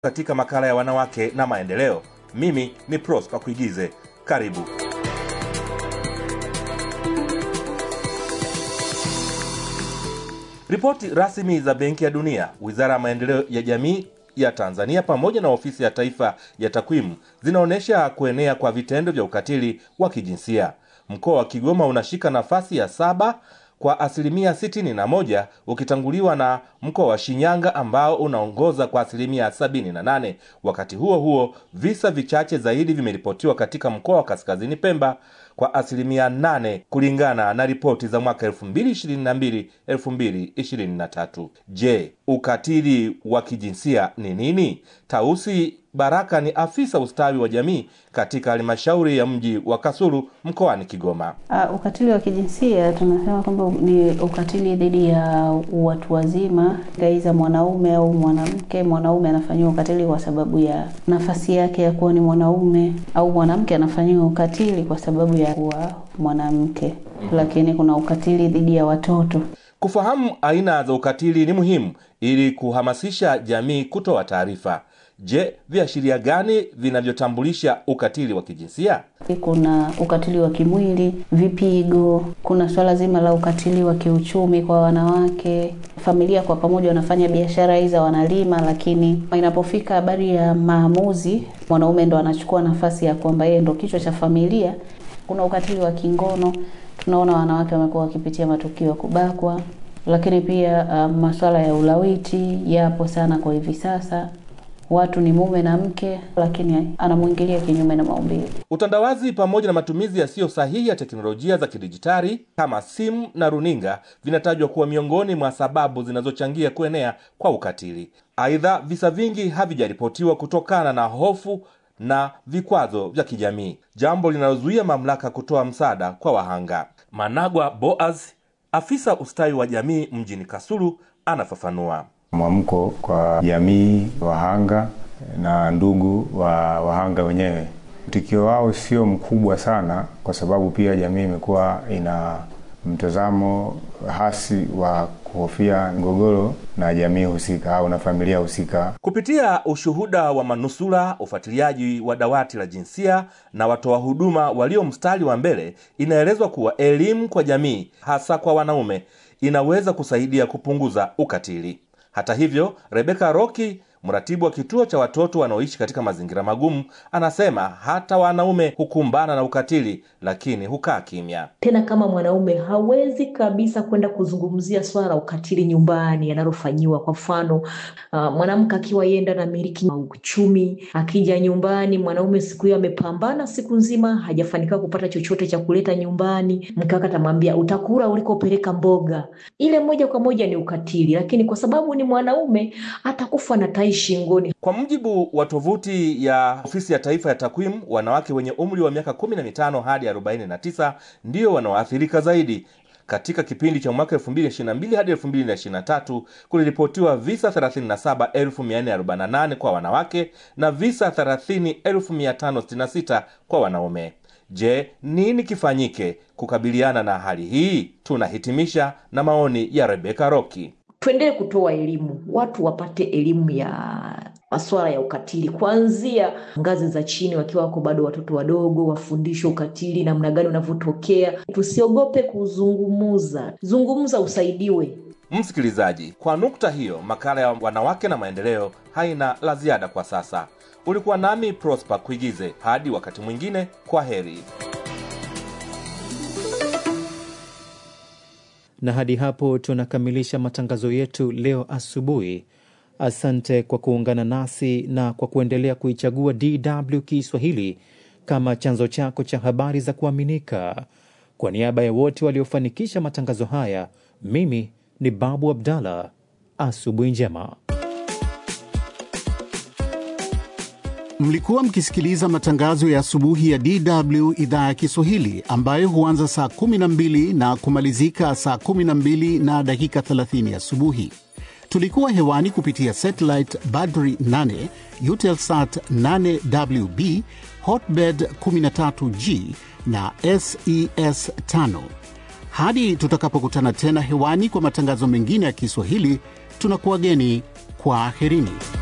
katika makala ya wanawake na maendeleo. Mimi ni Prosper Kuigize. Karibu. Ripoti rasmi za Benki ya Dunia, Wizara ya Maendeleo ya Jamii ya Tanzania pamoja na Ofisi ya Taifa ya Takwimu zinaonyesha kuenea kwa vitendo vya ukatili wa kijinsia. Mkoa wa Kigoma unashika nafasi ya saba kwa asilimia 61 ukitanguliwa na mkoa wa Shinyanga ambao unaongoza kwa asilimia 78. Wakati huo huo, visa vichache zaidi vimeripotiwa katika mkoa wa Kaskazini Pemba kwa asilimia 8 kulingana na ripoti za mwaka 2022 2023. Je, ukatili wa kijinsia ni nini? Tausi Baraka ni afisa ustawi wa jamii katika halmashauri ya mji wa Kasulu mkoani Kigoma. Uh, ukatili wa kijinsia tunasema kwamba ni ukatili dhidi ya watu wazima, aidha mwanaume au mwanamke. Mwanaume anafanyiwa ukatili kwa sababu ya nafasi yake ya kuwa ni mwanaume, au mwanamke anafanyiwa ukatili kwa sababu ya kuwa mwanamke. Lakini kuna ukatili dhidi ya watoto. Kufahamu aina za ukatili ni muhimu ili kuhamasisha jamii kutoa taarifa. Je, viashiria gani vinavyotambulisha ukatili wa kijinsia? Kuna ukatili wa kimwili, vipigo. Kuna swala zima la ukatili wa kiuchumi kwa wanawake. Familia kwa pamoja wanafanya biashara hizi, wanalima, lakini inapofika habari ya maamuzi, mwanaume ndo anachukua nafasi ya kwamba yeye ndo kichwa cha familia. Kuna ukatili wa kingono, tunaona wanawake wamekuwa wakipitia matukio ya kubakwa, lakini pia uh, masuala ya ulawiti yapo sana kwa hivi sasa watu ni mume na mke, lakini anamwingilia kinyume na maumbile. Utandawazi pamoja na matumizi yasiyo sahihi ya teknolojia za kidijitali kama simu na runinga vinatajwa kuwa miongoni mwa sababu zinazochangia kuenea kwa ukatili. Aidha, visa vingi havijaripotiwa kutokana na hofu na vikwazo vya kijamii, jambo linalozuia mamlaka kutoa msaada kwa wahanga. Managwa Boaz, afisa ustawi wa jamii mjini Kasulu, anafafanua. Mwamko kwa jamii wahanga na ndugu wa wahanga wenyewe, mtikio wao sio mkubwa sana, kwa sababu pia jamii imekuwa ina mtazamo hasi wa kuhofia mgogoro na jamii husika au na familia husika. Kupitia ushuhuda wa manusura, ufuatiliaji wa dawati la jinsia na watoa huduma walio mstari wa mbele, inaelezwa kuwa elimu kwa jamii, hasa kwa wanaume, inaweza kusaidia kupunguza ukatili. Hata hivyo, Rebeka Roki, mratibu wa kituo cha watoto wanaoishi katika mazingira magumu, anasema hata wanaume hukumbana na ukatili, lakini hukaa kimya. Tena kama mwanaume hawezi kabisa kwenda kuzungumzia swala la ukatili nyumbani analofanyiwa. Kwa mfano, uh, mwanamke akiwa yenda na miliki uchumi, akija nyumbani, mwanaume siku hiyo amepambana siku nzima, hajafanikiwa kupata chochote cha kuleta nyumbani, mke wake atamwambia utakula ulikopeleka mboga. Ile moja kwa moja ni ukatili, lakini kwa sababu ni mwanaume atakufa na tai shingoni. Kwa mujibu wa tovuti ya Ofisi ya Taifa ya Takwimu, wanawake wenye umri wa miaka 15 hadi 49 ndio wanaoathirika zaidi. Katika kipindi cha mwaka 2022 hadi 2023 kuliripotiwa visa 37448 kwa wanawake na visa 30566 kwa wanaume. Je, nini kifanyike kukabiliana na hali hii? Tunahitimisha na maoni ya Rebeka Roki. Tuendelee kutoa elimu, watu wapate elimu ya masuala ya ukatili kuanzia ngazi za chini, wakiwa wako bado watoto wadogo, wafundishwe ukatili namna gani unavyotokea. Tusiogope kuzungumuza, zungumza, usaidiwe. Msikilizaji, kwa nukta hiyo, makala ya wanawake na maendeleo haina la ziada kwa sasa. Ulikuwa nami Prosper Kuigize. Hadi wakati mwingine, kwa heri. na hadi hapo tunakamilisha matangazo yetu leo asubuhi. Asante kwa kuungana nasi na kwa kuendelea kuichagua DW Kiswahili kama chanzo chako cha habari za kuaminika. Kwa niaba ya wote waliofanikisha matangazo haya, mimi ni Babu Abdallah. Asubuhi njema. Mlikuwa mkisikiliza matangazo ya asubuhi ya DW idhaa ya Kiswahili ambayo huanza saa 12 na kumalizika saa 12 na dakika 30 asubuhi. Tulikuwa hewani kupitia satellite Badri 8, Eutelsat 8WB, Hotbird 13G na SES 5. Hadi tutakapokutana tena hewani kwa matangazo mengine ya Kiswahili, tunakuwageni kwa aherini.